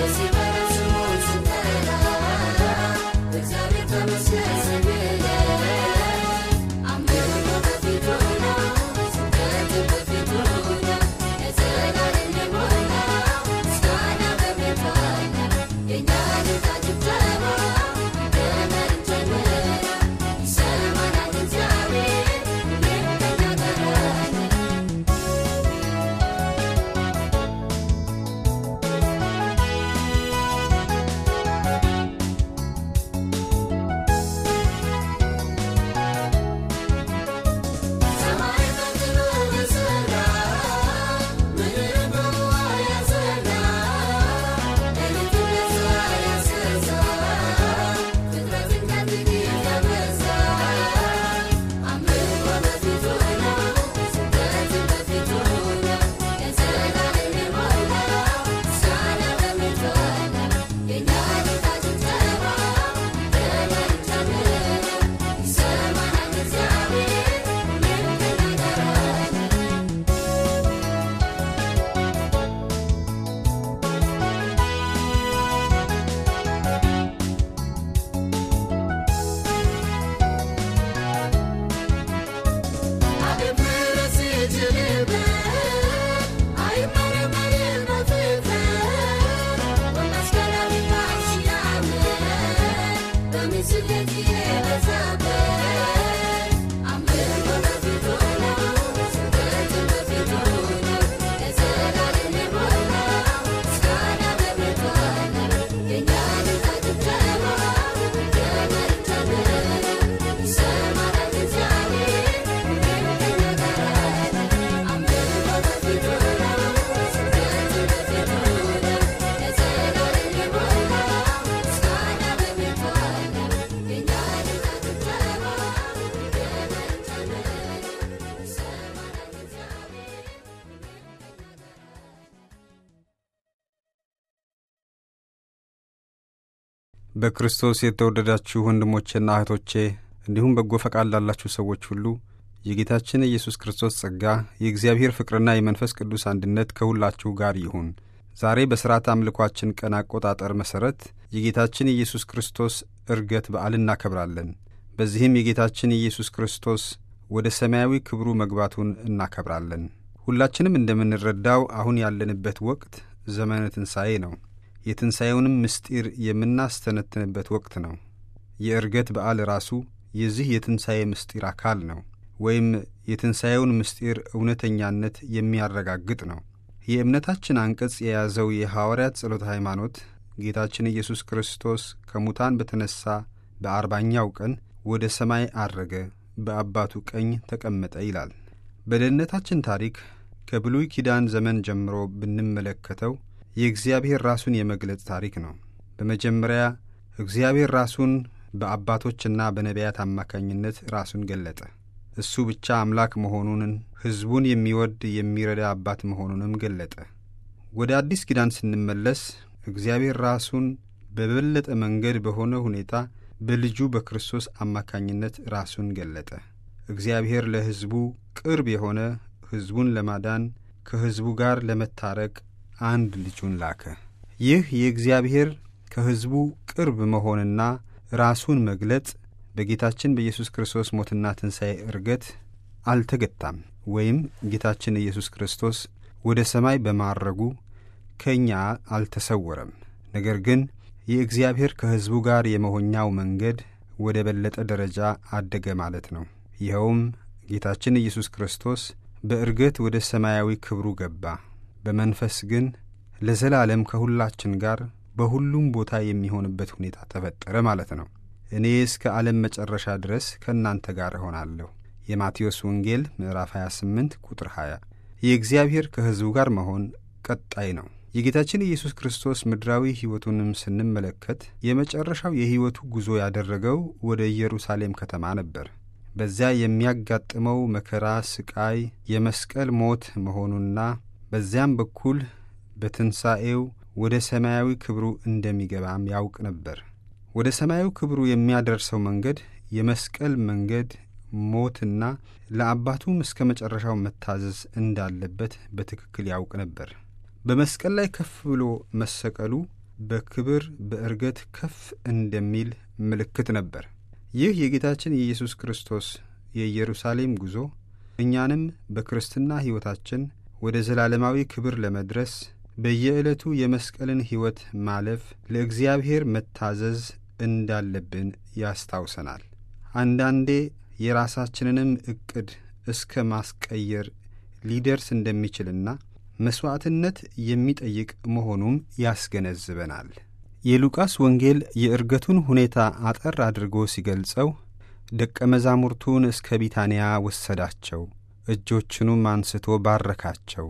በክርስቶስ የተወደዳችሁ ወንድሞቼና እህቶቼ እንዲሁም በጎ ፈቃድ ላላችሁ ሰዎች ሁሉ የጌታችን ኢየሱስ ክርስቶስ ጸጋ የእግዚአብሔር ፍቅርና የመንፈስ ቅዱስ አንድነት ከሁላችሁ ጋር ይሁን። ዛሬ በሥርዓት አምልኳችን ቀን አቆጣጠር መሠረት የጌታችን የኢየሱስ ክርስቶስ ዕርገት በዓል እናከብራለን። በዚህም የጌታችን የኢየሱስ ክርስቶስ ወደ ሰማያዊ ክብሩ መግባቱን እናከብራለን። ሁላችንም እንደምንረዳው አሁን ያለንበት ወቅት ዘመነ ትንሣኤ ነው። የትንሣኤውንም ምስጢር የምናስተነትንበት ወቅት ነው። የዕርገት በዓል ራሱ የዚህ የትንሣኤ ምስጢር አካል ነው፣ ወይም የትንሣኤውን ምስጢር እውነተኛነት የሚያረጋግጥ ነው። የእምነታችን አንቀጽ የያዘው የሐዋርያት ጸሎተ ሃይማኖት ጌታችን ኢየሱስ ክርስቶስ ከሙታን በተነሣ በአርባኛው ቀን ወደ ሰማይ አረገ፣ በአባቱ ቀኝ ተቀመጠ ይላል። በደህንነታችን ታሪክ ከብሉይ ኪዳን ዘመን ጀምሮ ብንመለከተው የእግዚአብሔር ራሱን የመግለጽ ታሪክ ነው። በመጀመሪያ እግዚአብሔር ራሱን በአባቶችና በነቢያት አማካኝነት ራሱን ገለጠ። እሱ ብቻ አምላክ መሆኑንን፣ ሕዝቡን የሚወድ የሚረዳ አባት መሆኑንም ገለጠ። ወደ አዲስ ኪዳን ስንመለስ እግዚአብሔር ራሱን በበለጠ መንገድ በሆነ ሁኔታ በልጁ በክርስቶስ አማካኝነት ራሱን ገለጠ። እግዚአብሔር ለሕዝቡ ቅርብ የሆነ ሕዝቡን ለማዳን ከሕዝቡ ጋር ለመታረቅ አንድ ልጁን ላከ። ይህ የእግዚአብሔር ከሕዝቡ ቅርብ መሆንና ራሱን መግለጽ በጌታችን በኢየሱስ ክርስቶስ ሞትና ትንሣኤ ዕርገት አልተገታም፣ ወይም ጌታችን ኢየሱስ ክርስቶስ ወደ ሰማይ በማረጉ ከእኛ አልተሰወረም። ነገር ግን የእግዚአብሔር ከሕዝቡ ጋር የመሆኛው መንገድ ወደ በለጠ ደረጃ አደገ ማለት ነው። ይኸውም ጌታችን ኢየሱስ ክርስቶስ በዕርገት ወደ ሰማያዊ ክብሩ ገባ። በመንፈስ ግን ለዘላለም ከሁላችን ጋር በሁሉም ቦታ የሚሆንበት ሁኔታ ተፈጠረ ማለት ነው። እኔ እስከ ዓለም መጨረሻ ድረስ ከእናንተ ጋር እሆናለሁ። የማቴዎስ ወንጌል ምዕራፍ 28 ቁጥር 20። የእግዚአብሔር ከሕዝቡ ጋር መሆን ቀጣይ ነው። የጌታችን ኢየሱስ ክርስቶስ ምድራዊ ሕይወቱንም ስንመለከት የመጨረሻው የሕይወቱ ጉዞ ያደረገው ወደ ኢየሩሳሌም ከተማ ነበር። በዚያ የሚያጋጥመው መከራ፣ ስቃይ፣ የመስቀል ሞት መሆኑና በዚያም በኩል በትንሣኤው ወደ ሰማያዊ ክብሩ እንደሚገባም ያውቅ ነበር። ወደ ሰማያዊ ክብሩ የሚያደርሰው መንገድ የመስቀል መንገድ ሞትና ለአባቱም እስከ መጨረሻው መታዘዝ እንዳለበት በትክክል ያውቅ ነበር። በመስቀል ላይ ከፍ ብሎ መሰቀሉ በክብር በእርገት ከፍ እንደሚል ምልክት ነበር። ይህ የጌታችን የኢየሱስ ክርስቶስ የኢየሩሳሌም ጉዞ እኛንም በክርስትና ሕይወታችን ወደ ዘላለማዊ ክብር ለመድረስ በየዕለቱ የመስቀልን ሕይወት ማለፍ፣ ለእግዚአብሔር መታዘዝ እንዳለብን ያስታውሰናል። አንዳንዴ የራሳችንንም ዕቅድ እስከ ማስቀየር ሊደርስ እንደሚችልና መሥዋዕትነት የሚጠይቅ መሆኑም ያስገነዝበናል። የሉቃስ ወንጌል የዕርገቱን ሁኔታ አጠር አድርጎ ሲገልጸው ደቀ መዛሙርቱን እስከ ቢታንያ ወሰዳቸው፣ እጆቹንም አንስቶ ባረካቸው።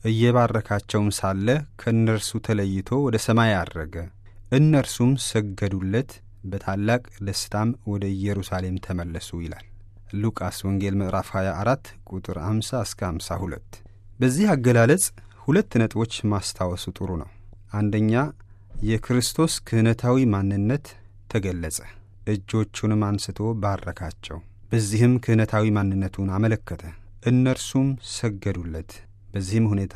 እየባረካቸውም ሳለ ከእነርሱ ተለይቶ ወደ ሰማይ አረገ። እነርሱም ሰገዱለት፣ በታላቅ ደስታም ወደ ኢየሩሳሌም ተመለሱ ይላል ሉቃስ ወንጌል ምዕራፍ 24 ቁጥር 50 እስከ 52። በዚህ አገላለጽ ሁለት ነጥቦች ማስታወሱ ጥሩ ነው። አንደኛ የክርስቶስ ክህነታዊ ማንነት ተገለጸ። እጆቹንም አንስቶ ባረካቸው። በዚህም ክህነታዊ ማንነቱን አመለከተ። እነርሱም ሰገዱለት። በዚህም ሁኔታ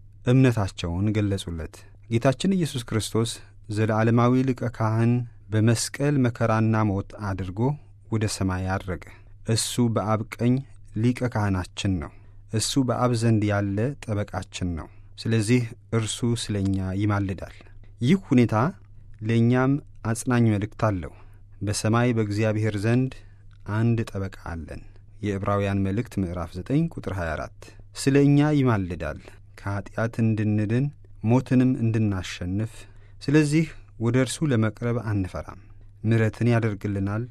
እምነታቸውን ገለጹለት። ጌታችን ኢየሱስ ክርስቶስ ዘለዓለማዊ ሊቀ ካህን በመስቀል መከራና ሞት አድርጎ ወደ ሰማይ አረገ። እሱ በአብ ቀኝ ሊቀ ካህናችን ነው። እሱ በአብ ዘንድ ያለ ጠበቃችን ነው። ስለዚህ እርሱ ስለ እኛ ይማልዳል። ይህ ሁኔታ ለእኛም አጽናኝ መልእክት አለው። በሰማይ በእግዚአብሔር ዘንድ አንድ ጠበቃ አለን። የዕብራውያን መልእክት ምዕራፍ 9 ቁጥር 24 ስለ እኛ ይማልዳል፣ ከኀጢአት እንድንድን ሞትንም እንድናሸንፍ። ስለዚህ ወደ እርሱ ለመቅረብ አንፈራም። ምሕረትን ያደርግልናል፣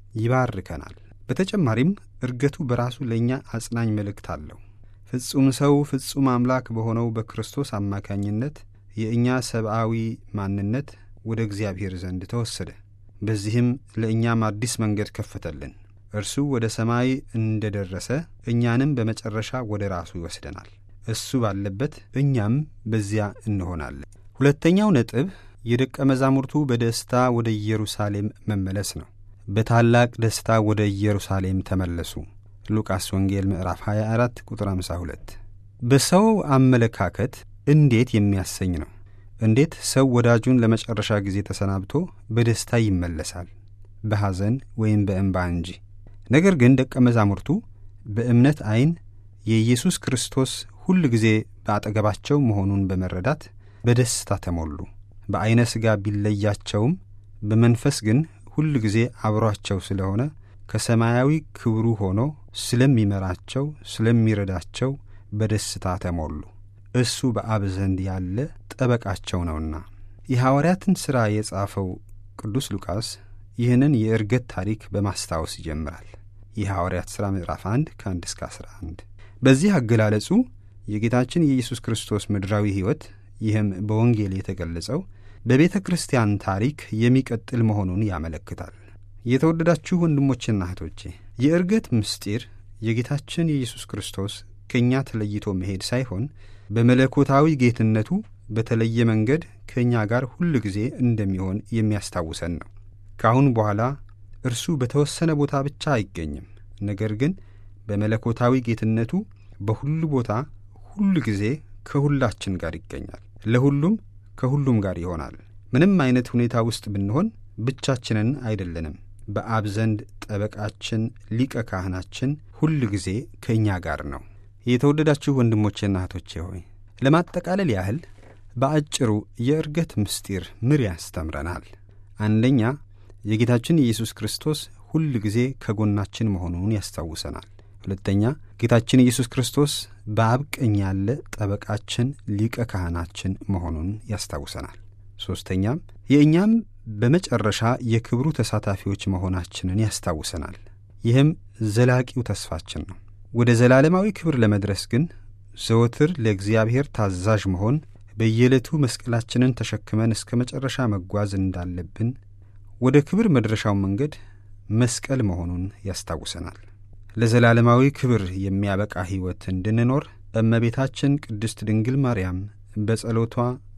ይባርከናል። በተጨማሪም ዕርገቱ በራሱ ለእኛ አጽናኝ መልእክት አለው። ፍጹም ሰው ፍጹም አምላክ በሆነው በክርስቶስ አማካኝነት የእኛ ሰብአዊ ማንነት ወደ እግዚአብሔር ዘንድ ተወሰደ። በዚህም ለእኛም አዲስ መንገድ ከፈተልን። እርሱ ወደ ሰማይ እንደ ደረሰ እኛንም በመጨረሻ ወደ ራሱ ይወስደናል። እሱ ባለበት እኛም በዚያ እንሆናለን። ሁለተኛው ነጥብ የደቀ መዛሙርቱ በደስታ ወደ ኢየሩሳሌም መመለስ ነው። በታላቅ ደስታ ወደ ኢየሩሳሌም ተመለሱ። ሉቃስ ወንጌል ምዕራፍ 24 ቁጥር 52 በሰው አመለካከት እንዴት የሚያሰኝ ነው። እንዴት ሰው ወዳጁን ለመጨረሻ ጊዜ ተሰናብቶ በደስታ ይመለሳል? በሐዘን ወይም በእንባ እንጂ። ነገር ግን ደቀ መዛሙርቱ በእምነት ዐይን የኢየሱስ ክርስቶስ ሁል ጊዜ በአጠገባቸው መሆኑን በመረዳት በደስታ ተሞሉ። በዐይነ ሥጋ ቢለያቸውም በመንፈስ ግን ሁል ጊዜ አብሯቸው ስለሆነ ከሰማያዊ ክብሩ ሆኖ ስለሚመራቸው፣ ስለሚረዳቸው በደስታ ተሞሉ። እሱ በአብ ዘንድ ያለ ጠበቃቸው ነውና። የሐዋርያትን ሥራ የጻፈው ቅዱስ ሉቃስ ይህንን የዕርገት ታሪክ በማስታወስ ይጀምራል። የሐዋርያት ሥራ ምዕራፍ 1 ከ1 እስከ 11 በዚህ አገላለጹ የጌታችን የኢየሱስ ክርስቶስ ምድራዊ ሕይወት ይህም በወንጌል የተገለጸው በቤተ ክርስቲያን ታሪክ የሚቀጥል መሆኑን ያመለክታል። የተወደዳችሁ ወንድሞችና እህቶቼ የዕርገት ምስጢር የጌታችን የኢየሱስ ክርስቶስ ከእኛ ተለይቶ መሄድ ሳይሆን በመለኮታዊ ጌትነቱ በተለየ መንገድ ከእኛ ጋር ሁል ጊዜ እንደሚሆን የሚያስታውሰን ነው። ከአሁን በኋላ እርሱ በተወሰነ ቦታ ብቻ አይገኝም። ነገር ግን በመለኮታዊ ጌትነቱ በሁሉ ቦታ ሁል ጊዜ ከሁላችን ጋር ይገኛል። ለሁሉም ከሁሉም ጋር ይሆናል። ምንም አይነት ሁኔታ ውስጥ ብንሆን ብቻችንን አይደለንም። በአብ ዘንድ ጠበቃችን፣ ሊቀ ካህናችን ሁል ጊዜ ከእኛ ጋር ነው። የተወደዳችሁ ወንድሞቼና እህቶቼ ሆይ ለማጠቃለል ያህል በአጭሩ የዕርገት ምስጢር ምን ያስተምረናል? አንደኛ የጌታችን የኢየሱስ ክርስቶስ ሁል ጊዜ ከጎናችን መሆኑን ያስታውሰናል። ሁለተኛ ጌታችን ኢየሱስ ክርስቶስ በአብ ቀኝ ያለ ጠበቃችን ሊቀ ካህናችን መሆኑን ያስታውሰናል። ሦስተኛም የእኛም በመጨረሻ የክብሩ ተሳታፊዎች መሆናችንን ያስታውሰናል። ይህም ዘላቂው ተስፋችን ነው። ወደ ዘላለማዊ ክብር ለመድረስ ግን ዘወትር ለእግዚአብሔር ታዛዥ መሆን፣ በየዕለቱ መስቀላችንን ተሸክመን እስከ መጨረሻ መጓዝ እንዳለብን፣ ወደ ክብር መድረሻው መንገድ መስቀል መሆኑን ያስታውሰናል። ለዘላለማዊ ክብር የሚያበቃ ሕይወት እንድንኖር እመቤታችን ቅድስት ድንግል ማርያም በጸሎቷ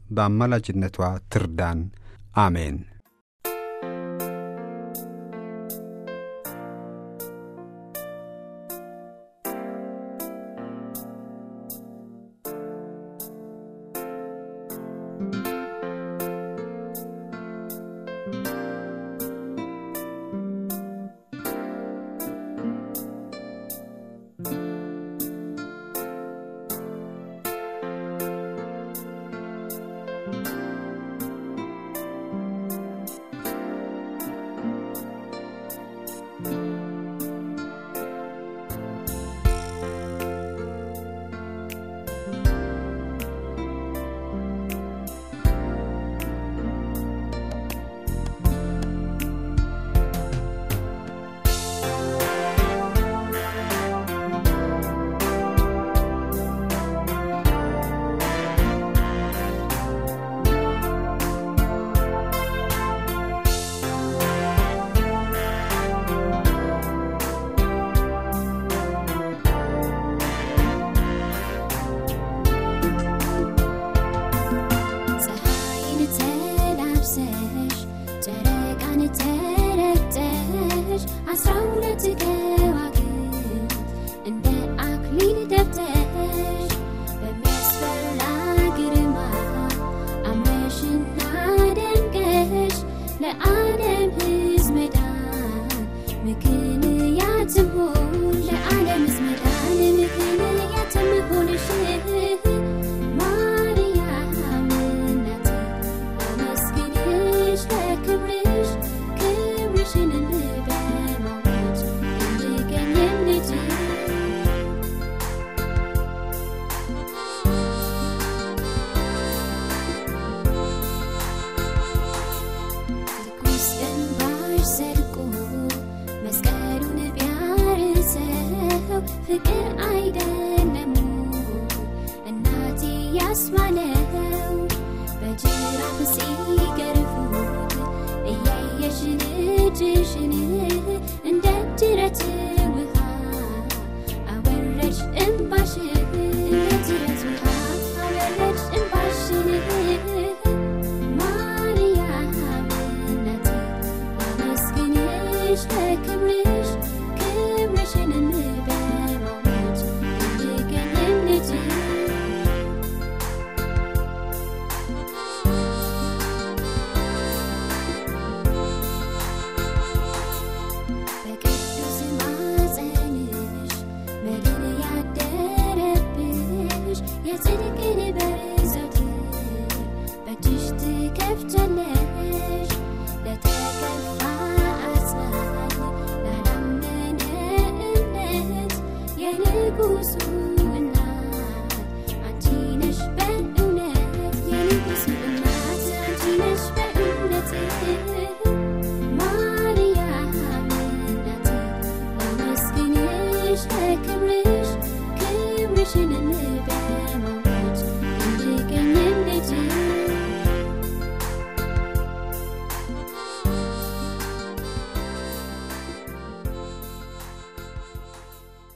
በአማላጅነቷ ትርዳን። አሜን። አስራ ሁለት ከዋክብት እንደ አክሊል ደብተሽ በሚያስፈራ ግርማ አምረሽና ደምቀሽ ለዓለም ሕዝብ መዳን ምክንያትም ሆን ለዓለም ሕዝብ መዳን ምክንያትም ሆንሽ ማርያም እናቴ አመስግንሽ ለክብርሽ ክብርሽንም በማወጅ እንድገኝም ልጅ ትኩስ እንባሽ ዘልቆ መስቀሉን ቢያርሰው ፍቅር አይደለም እናቴ ያስባለው በጅራፍ ሲገርፉት እያየሽ ልጅሽን እንደ ጅረት ውሃ አወረድሽ እንባሽን እንደ ጅረት ውሃ አወረድሽ እንባሽን ማርያም እናቴ አመስግንሽ ለክብርሽ ክብርሽንም በማወጅ እንድገኝም ልጅ በቅዱስ ማፀንሽ መድን ያደረብሽ የጽድቅን በር ዘወትር በእጅሽ ትከፍቻለሽ ለተከፋ አጽናኝ ላላመነ እምነት የንጉሱ እናት አንቺ ነሽ በእውነት የንጉሱ እናት አንቺ ነሽ በእውነት